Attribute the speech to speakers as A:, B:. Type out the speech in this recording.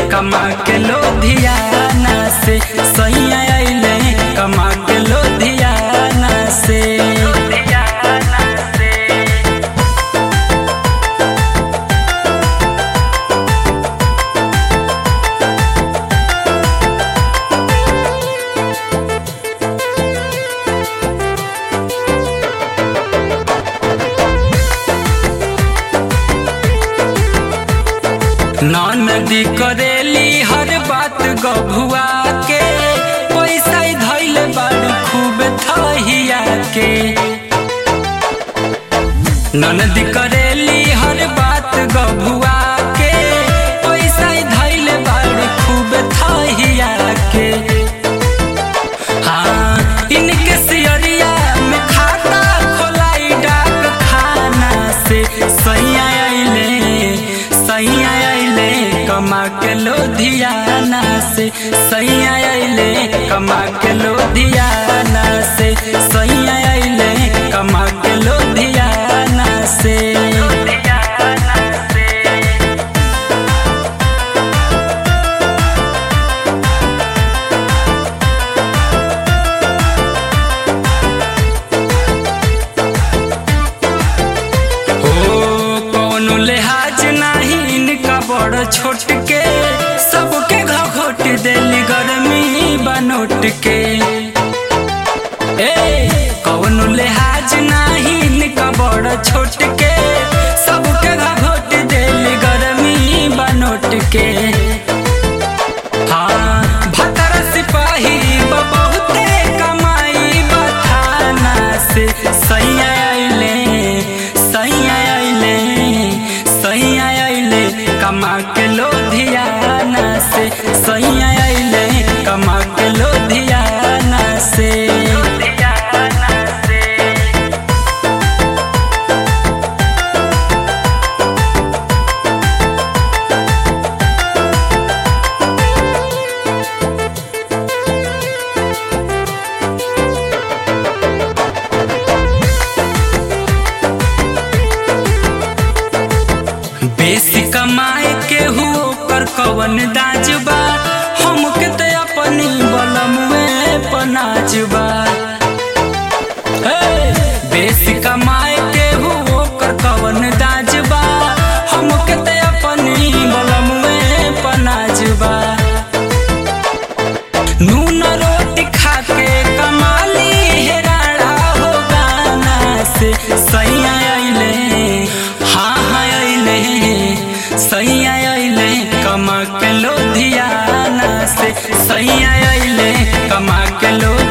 A: कमा के लोधियाना से सैया अइले कमा के लोधियाना से नदी करेली हर बात गभुआ के पैसा धैल बड़ खूब थहिया के ननदी करेली हर बात गभुआ के पैसा धैल बड़ खूब थहिया के हाँ इनके सियरिया में खाता खोलाई डाक खाना से सैया अइले सैया अइले कमा के लोधियाना से सैया अइले कमा के लोधियाना से सैया अइले कमा के लोधियाना से हो कौनो लिहाज नाही इनका बड़ छोट के सबके घोट देली गर्मी बनोट के ए कौनो लिहाज नाही इनका बड़ छोट के सबके घोट देली गर्मी बनोट के हाँ भतर सिपाही ब बहुते कमाई बथाना से सैया अइले सैया अइले सैया अइले कमा के लोधियाना से सैया अइले कमा के लोधियाना से बेसी कमाए के हो कर कवन दाजबा हमके ते अपनी बलमुए पनाजबा हे बेसी कमाए के हो कर कवन दाजबा हमके ते अपनी बलमुए पनाजबा नून रोटी खा के कमाली हेराड़ा हो गाना से सैया अइले हाँ हाँ अइले सैया अइले कमा के लोधियाना से सैया अइले कमा के लो